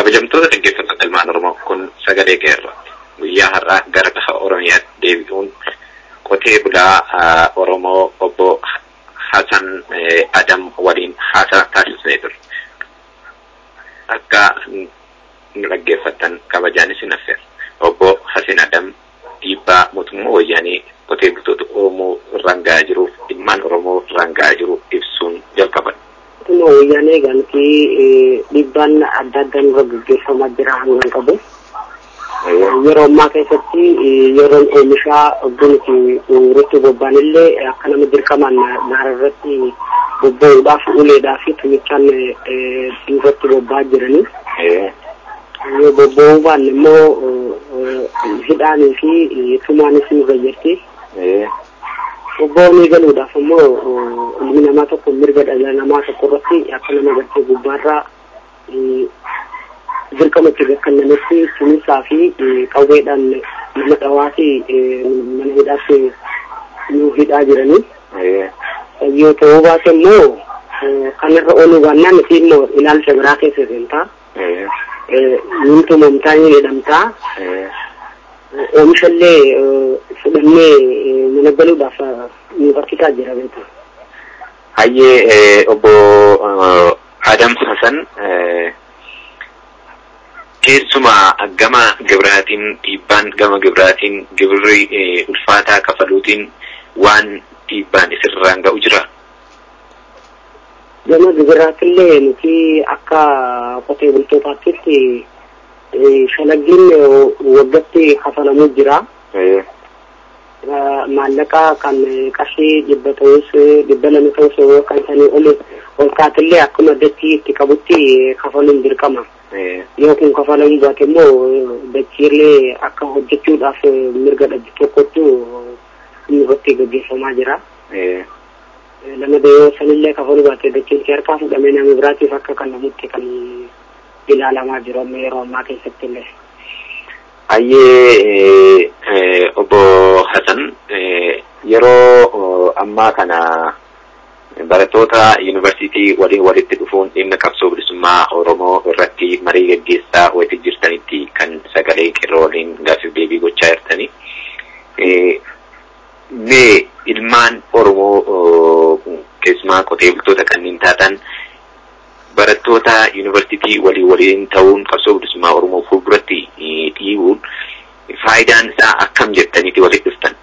kabajamtoota dhaggeeffattoota ilmaan Oromoo kun sagalee qeerra guyyaa har'aa gara lafa Oromiyaatti deebi'uun qotee bulaa Oromoo obbo Hasan Adam waliin haasaa taasisnee ture. Akka nu dhaggeeffattan kabajaan isin affeera. Obbo Hasan Adam dhiibbaa mootummaa wayyaanii qotee bultoota Oromoo irraan gahaa jiruuf ilmaan Oromoo irraan gahaa jiru ibsuun jalqaban. Mootummaa wayyaanee eeganti dhiibbaan adda addaa nurra gaggeeffamaa jira hangan qabu. Yeroo ammaa keessatti yeroon oomishaa bunti irratti bobba'an illee akka nama dirqamaan gaara irratti bobba'uudhaaf uleedhaa fi tumichaan irratti bobba'aa jiranii. Yoo bobba'uu baanne immoo hidhaanii fi tumaanis nu fayyadti. Bobba'anii galuudhaaf immoo ilmi namaa tokko mirga dhala namaa tokko irratti akka nama gartee gubbaarraa dirqama itti gakkannametti tumisaa fi qawweedhaan nama dhawaa fi mana hidhaatti nu hidhaa jiranii. Yoo ta'uu baate immoo kanarra ooluu baannaan nuti immoo ilaalcha biraa keessa seentaa. Nuun tumamtaa ni jedhamtaa. Oomishallee fudhannee mana galuudhaaf nu barsiisaa jira beektu. Hayyee obbo Adam Hasan keessumaa gama gibiraatiin dhiibbaan gama gibiraatiin gibirri ulfaataa kafaluutiin waan dhiibbaan isirraan ga'u jira. Gama gibiraatillee nuti akka qotee bultootaatti shalaggiin waggatti kafalamuu jira. Maallaqa kan qarshii dhibba ta'us dhibba lama ta'us kan sanii ol ol kaatillee akkuma dachii itti qabutti kafaluun dirqama. Yoo kun kafalamuu baate immoo dachiillee akka hojjechuudhaaf mirga dhabdu tokkotu irratti gaggeeffamaa jira. Lama yoo sanillee kafaluu baate dachiin harkaa fudhamee nama biraatiif akka kennamutti kan ilaalamaa jiru amma yeroo ammaa keessatti illee. Hayyee obbo Hasan yeroo ammaa kana barattoota yuunivarsiitii waliin walitti dhufuun dhimma qabsoo bilisummaa Oromoo irratti marii gaggeessaa walitti jirtanitti kan sagalee qeerroo waliin gaaffiif deebii gochaa jirtani. Mee ilmaan Oromoo keessumaa qotee bultoota kanneen taatan barattoota yuunivarsiitii walii waliin ta'uun qabsoo bilisummaa Oromoo fuulduratti dhiibuun faayidaan isaa akkam jettaniiti walitti dhuftan?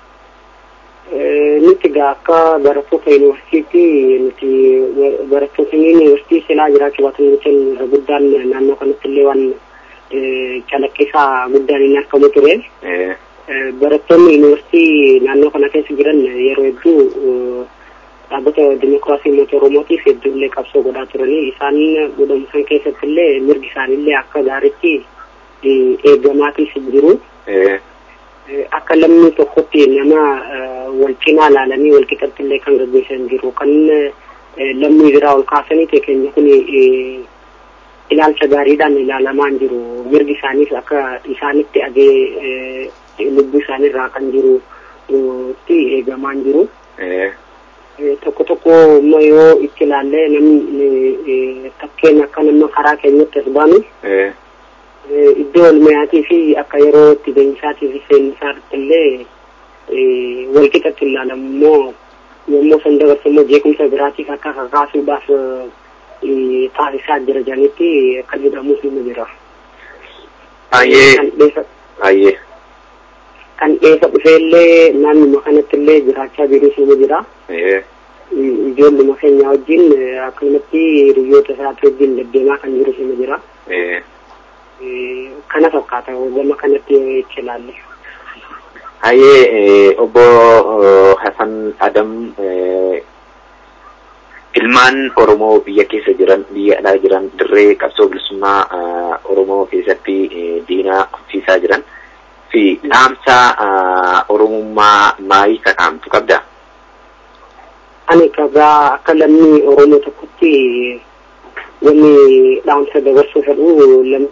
Nuti egaa akka barattoota yuunivarsiitii nuti barattoota yuunivarsiitii silaa jiraachuu baatan nuti irra guddaan naannoo kanatti illee waan calaqqisaa guddaan hin argamu ture. Barattoonni yuunivarsiitii naannoo kana keessa jiran yeroo hedduu dhaabbata dimokiraasii uummata oromootiif hedduullee qabsoo godhaa turanii isaan godhamu san keessatti illee mirgi isaanillee akka gaariitti eegamaatiif jiru. Akka lammii tokkotti nama wal cinaa ilaalanii wal qixatti illee kan gaggeessan jiru kan lammii biraa ol kaasanii ta'e keenya kun ilaalcha gaariidhaan ilaalamaa hin jiru mirgi isaaniif akka isaanitti agee lubbuu isaaniirraa kan jiru itti eegamaa hin jiru. tokko tokko immoo yoo itti ilaalle namni takkeen akka nama karaa keenyatti as baanu iddoo olmayaatii fi akka yeroo itti beeksisaatii fi seensaatti illee wal qixatti ilaalamu immoo yommuu san dabarsu immoo jeequmsa biraatiif akka kakaasuudhaaf taasisaa jira jedhanitti akka jedhamus ni jira. Baay'ee. kan dheessa dhufeellee naannuma kanatti illee jiraachaa jirus ni jira. Ijoolluma keenya wajjin akkanumatti hiriyoota isaati wajjin deddeemaa kan jirus ni jira. Kana fakkaata gama kanatti itti ilaalle. Hayyee obbo Hasan Adam ilmaan Oromoo biyya keessa jiran biyya alaa jiran dirree qabsoo bilisummaa Oromoo keessatti diinaa qabsiisaa jiran. fi dhaamsa oromummaa maayii ka dhaamtu qabda? Ani kabaa akka lammii Oromoo tokkotti wanni dhaamsa dabarsuu fedhu lammii.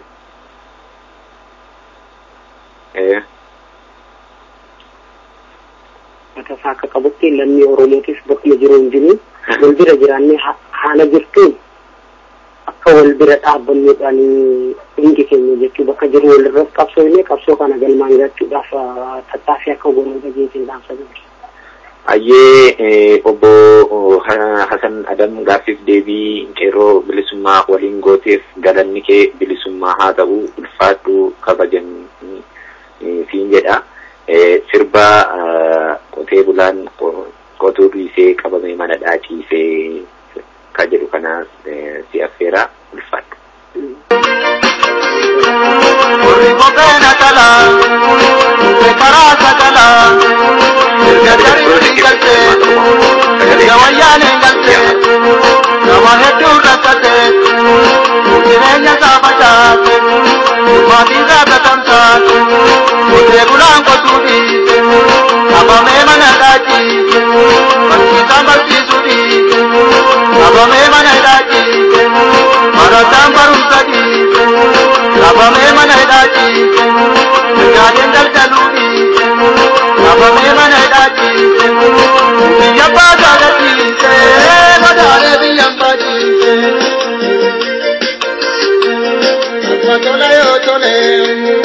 Matasaa akka qabutti lammii Oromootiif bakkuma jiru hin jiru. Wal bira jiraannee haala jirtuun akka akka wal bira dhaabbannuudhaan hundi keenya jechuu bakka jiru walirratti qabsoo illee qabsoo kana galmaan gahuudhaaf tattaaffii akka goonuu dhageetiin dhaamsa dabarsa. Ayyee obbo Hasan Adam gaaffiif deebii qeerroo bilisummaa waliin gooteef galanni kee bilisummaa haa ta'u ulfaadhu kabajan siin jedha. Sirba qotee bulaan qotuu dhiisee qabamee mana dhaaciisee ka jedhu kana si affeera ulfaadhu. Warri kopheena kalaa, karaa sagalaa, erga gariin galtee, erga wayyaaneen galtee, nama hedduu rakkatee, jireenya isaa facaase, maatii isaa gatamsaase, qotee bulaan qotuu dhiise, qabamee mana dhaaciise, barsiisaan barsiisuu dhiise, qabamee mana dhaaciise, barataan barumsa dhiise, qabamee mana dhaaciise, mirgaaleen daldaluu dhiise, qabamee mana dhaaciise, biyya baasaa gadhiise, madaalee biyya baadhiise. Tole yoo tole.